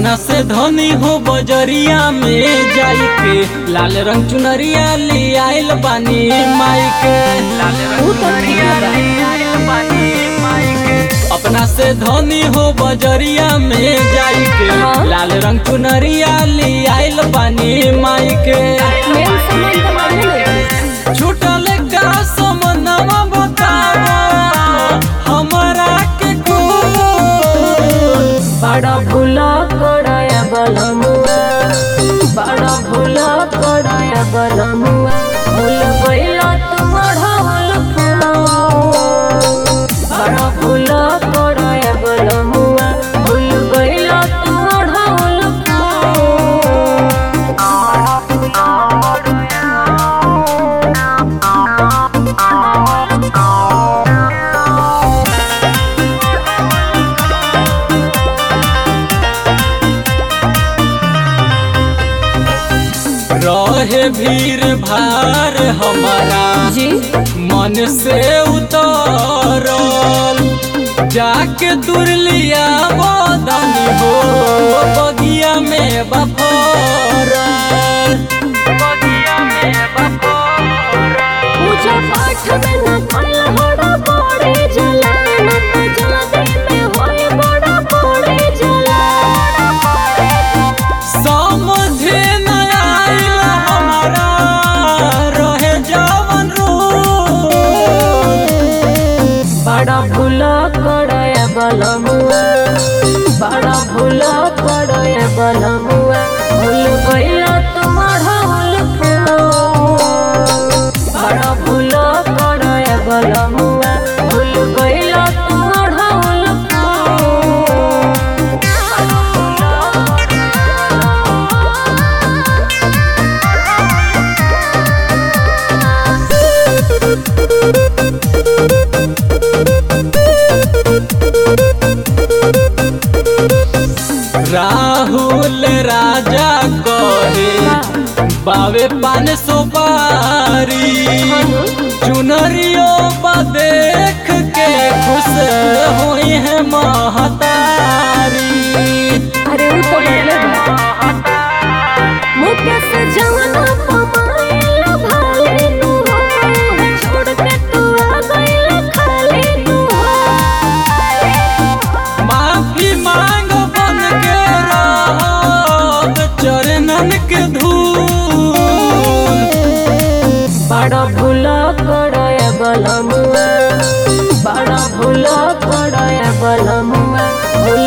अपना से धनी हो बजरिया में जाई के लाल रंग चुनरिया ले आइल बानी माई के लाल रंग चुनरिया ले आइल बानी माई के अपना से धनी हो बजरिया में जाई के हाँ। लाल रंग चुनरिया ले आइल बानी माई के मेन सामान तो मालूम है छूटल का समनवा बताओ हमरा के खूब बड़ा भूला कड़ाया बलमुआ बड़ा भूला कड़ाया बलमुआ भूल गईला तुम ढाल बड़ा भूला कड़ाया बलमुआ भूल गईला तुम ढाल रहे भीड़ भार हमारा जी मन से उतरल जाके दूर लिया बदनी हो बगिया में बफरल बगिया में बफरल पूजा पाठ में न कल हड़ा पड़े जला न तो जल्दी में होए बड़ा पड़े जला समझे न आइल हमारा रहे जवन रूप बड़ा भूला कड़ाया बलमुआ बड़ा भूला कड़ाया बलमुआ भूल गईला तुम्हारा होल बड़ा भूला कड़ाया बलमुआ भूल गईला तुम्हारा होल राहुल राजा कहे बावे पान सुपारी चुनरियो बा देख के खुश हुई है महतारी अरे वो तो बदले मुझे से जवाना पमाइला भाले तू हो छोड़ के तू आ गईला खाली तू माफी मांग बन के रहब चरणन के धूल बड़ा भूला कड़ाया बलमुआ बड़ा भूला कड़ाया बलमुआ भूल